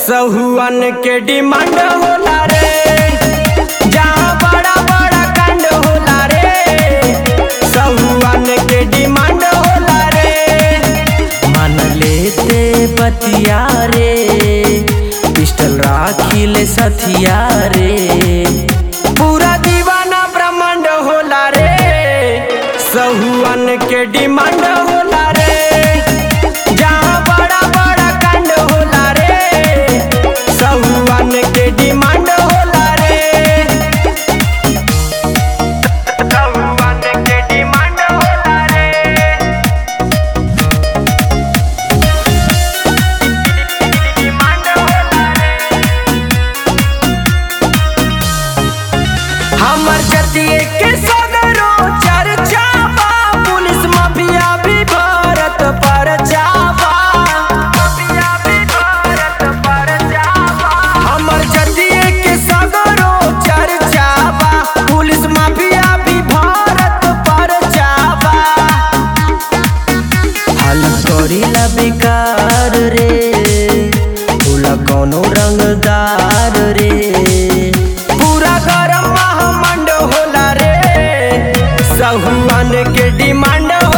सहुअन के डिमांड होला रे जहाँ बड़ा बड़ा कांड होला रे सहुअन के डिमांड होला रे मान लेते बतिया रे पिस्टल राखी ले सथिया रे पूरा दीवाना ब्रह्मांड होला रे सहुअन के डिमांड होला रे जहाँ बड़ा बड़ा कांड होला रे सहुअन के डिमांड होला रे सहुअन के डिमांड होला रे डिमांड होला रे हमर जतिये के सगरो चर्चा बा पुलिस माफिया भी भारत पर जाबा माफिया भी भारत पर जाबा हमर जतिये के सगरो चर्चा बा पुलिस माफिया भी भारत पर जाबा हल करीला बेकार रे भूला कौनो रंगदार रे पूरा गरम महामंड होला रे सहुआन के डिमांड